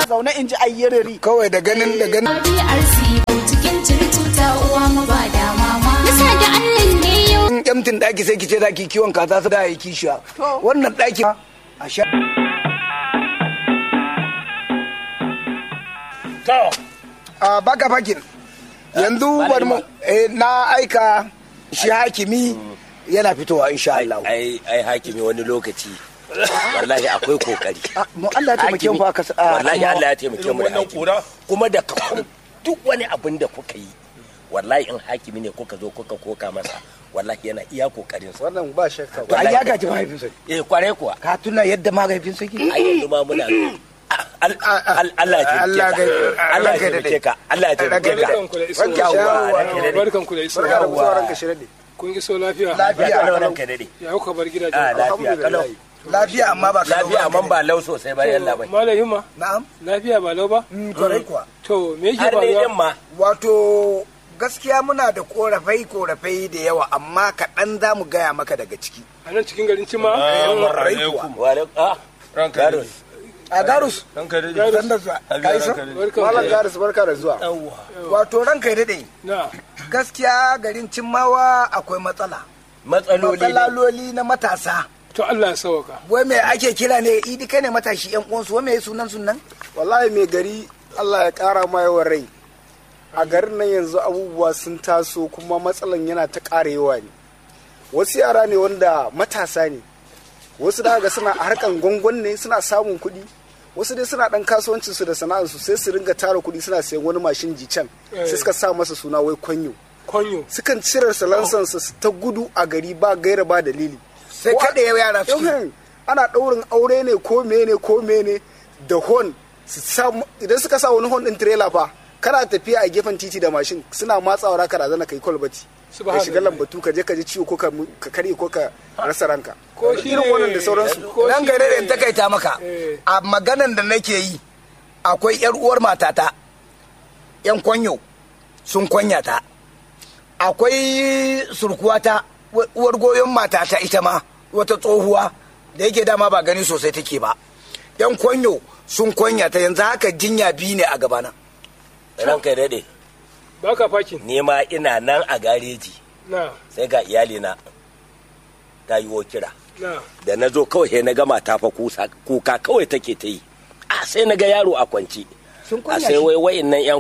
zaune in ji ayyarari kawai da ganin da ganin DRC cikin circuta uwa mu ba da mama. Nasa da Allah ne yau. in emtin daki sai ki ce zaki kiwon kaza su da yi kishiya wannan daki a sha to a baka fakin yanzu Malam bari mu eh, na aika shi hakimi yana fitowa insha Allah ai ai hakimi wani lokaci wallahi akwai kokari Ah, mu Allah ya taimake mu fa ka sa- ah, wallahi amma- Allah ya taimake mu da wannan hakimi kura. kuma da ka- duk wani abin da kuka yi wallahi in hakimi ne kuka zo kuka koka masa wallahi yana iya kokarin sa wannan ba shakka to ai ya gaji mahaifinsa eh kware kuwa ka tuna yadda mahaifinsa ke ai yanzu ma muna Al- al- Allah ya Allah taimake ya- ka Allah ya Allah ya taimake ka Allah ya taimake ka barkan ku da iso Yawwa, ranka dade. barkan ku da iso Yawwa. sauran ka shirye kun iso lafiya Lafiya. Ya kalau ranka dade ya kuka bar gidaje Ah, lafiya kalau lafiya amma ba ka lafiya amma ba lau sosai ba yalla bai malam himma na'am lafiya ba lau ba Mm, kwarai kuwa to me yake har ne din faruwa ma wato gaskiya muna da korafai korafai da yawa amma kaɗan za mu gaya maka daga ciki a nan cikin garin cima kwarai kuwa wa alaikum ah ranka Garus. a garus ranka dade san da zuwa ka isa barkan Malam ku Garis barka da zuwa. wato ranka ya daɗe na gaskiya garin cimmawa akwai matsala matsaloli ne matsaloli na matasa to Allah ya sauka wai me ake kira ne idi kai ne matashi yan uwansu wai me sunan sunan Wallahi mai gari Allah ya kara ma yawan rai. A garin nan yanzu abubuwa sun taso kuma matsalan yana ta ƙara yawa ne. Wasu yara ne wanda matasa ne. Wasu da ga suna harkan gwangwan ne suna samun kuɗi. Wasu dai suna ɗan kasuwancin su da sana'arsu sai su ringa tara kuɗi suna sayan wani mashin jicen sai suka sa masa suna wai kwanyo. konyo Sukan cire salansansu su ta gudu a gari ba gaira ba dalili. sai Ko a- kaɗe yara suke Yauhin, ana ɗaurin aure ne ko mene ko mene da hon su sa idan suka sa wani hon ɗin tirela fa kana tafiya a gefen titi da mashin suna matsawa raka razana kai kwalbati ka Subhanallah. shiga lambatu ka je ka ji ciwo ko ka mu- ka karye ko ka rasa ranka Ko shi irin ne- wannan da sauransu ko nan shi gare da ne- in takaita maka Eh. a maganan da nake yi akwai yar uwar matata yan kwanyo sun kwanya ta akwai surkuwata wa- uwar goyon matata ita ma wata tsohuwa da yake dama ba gani sosai take ba yan kwanyo sun kwanya ta yanzu haka jinya biyu ne a gabana ranka ya dade baka fakin ni ma ina nan a gareji na sai ga iyalina ta yi wo kira na da na zo kawai sai na ga mata fa kusa- kuka kawai take ta yi a sai na ga yaro a kwance sun a kwanya sai shi wai wayin nan yan